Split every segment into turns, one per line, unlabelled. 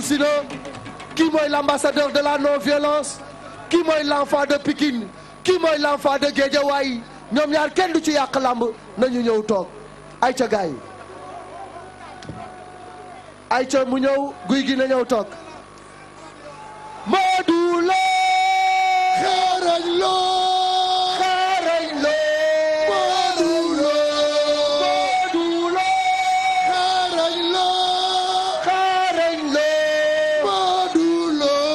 si na kii mooy l'ambassadeur de la non violence kii mooy l'enfant de Pikine kii mooy l'enfant de Guédiawaye ñoom ñaar kenn du ci yàq lamb nañu ñëw toog ay ca gaay ay ca mu ñëw guy gi na ñëw toog Modou Lo
xarañ loo
xarañ Lo
Modou Lo
Modou Lo
xarañ loo
xarañ Lo
Modou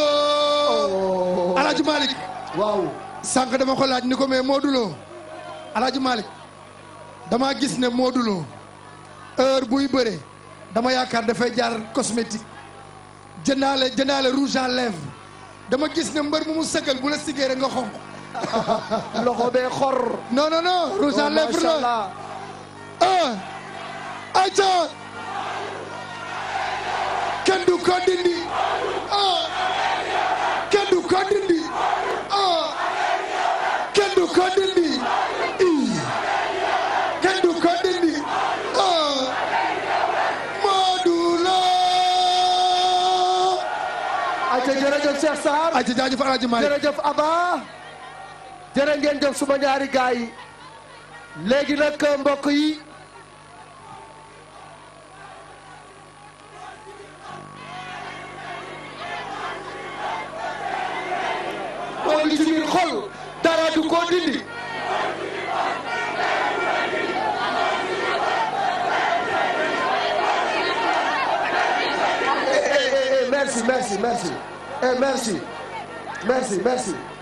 Lo Alaaji Malick
waaw
sànq dama ko laaj ni ko mais Modou Lo Alaaji Malick dama gis ne Modou Lo heure buy bëre dama yaakaar dafay jaar cosmétique jëndaale jëndaale rouge à lèvres dama gis ne mbër mu mu sëgal bu la sigee rek nga xonq
loxo bee xor
non non non rouge à lèvres
macha
la
allah
ah aca kenn du ko dindi ah kenn du ko dindi ah kenn du ko dindi ii kenn du ko dindi ah Modou Lo
ayca jërëjëf Cheikh Sarr
aca jaajëf Alaaji Malick
jërëjëf Aba jërë ngeen jëf suma ñaari gaay yi léegi nag mbokk yi moo ngi ci biir xol dara du ko dindi Eh, eh, eh, merci merci merci Eh, merci merci merci